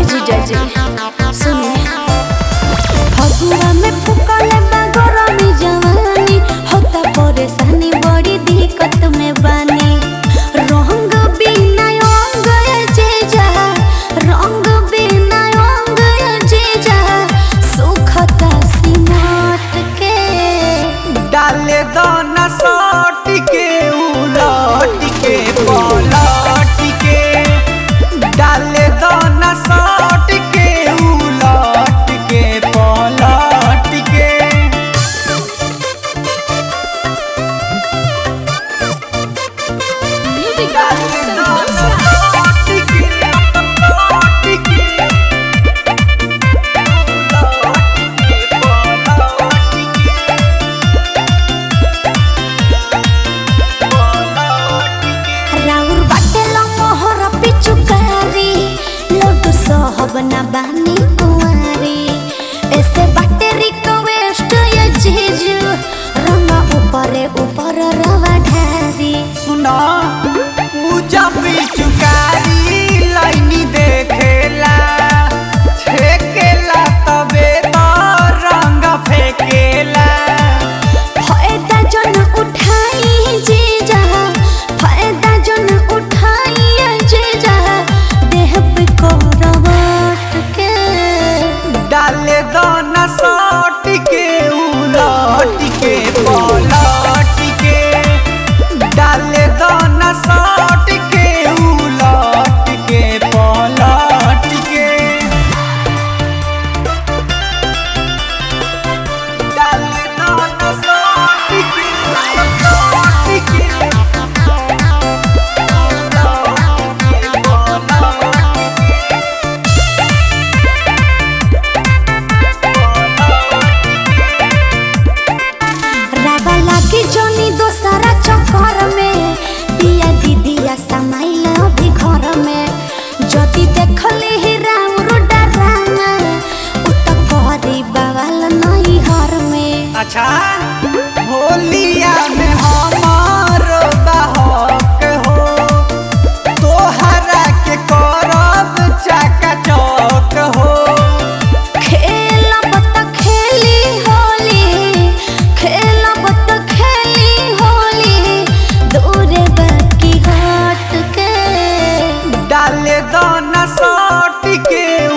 जीजा जी सुनिए फगुआ में फुकले बा गरमी जवानी होता परेशानी बड़ी दिक्कत में बानी रंग बिना अंग ये जीजा रंग बिना अंग ये जीजा सुखता सिमट के डाले दाना साट के उलट के पलट के डाले दाना साट के उलट के पलट के म्यूजिक डाले दाना साट के पलट के उलट के पलट के राउर बाटेला मोहर पिचुकारी लोटू सहब ना बानी कुंवारी ऐसे बाटे रिक्वेस्ट ये जीजू रंगा ऊपरे ऊपर रवा ढारी सुना पूजा पिचुकारी लाइनी देखेला छेकेला तबे तो रंग फेकेला फायदा जन उठाई जीजा फायदा जन उठाई ये जीजा देह पे कोरवट के डाले दाना साट के उलट के पलट के डाले दाना साट के उलट के पलट के डाले दाना साट के उलट के रागा लागी जोनी दोसरा चक्कर में बिया दीदिया समाइल अभी घर में जदि देखली ही राउर डराना उ त करी बवाल नहीं हर में अच्छा होलिया में हमार बहक हो तोहरा के करब चका चौक हो खेलब त खेली होली खेलब त खेली होली दूरे बाकी हट के डाले दाना साट के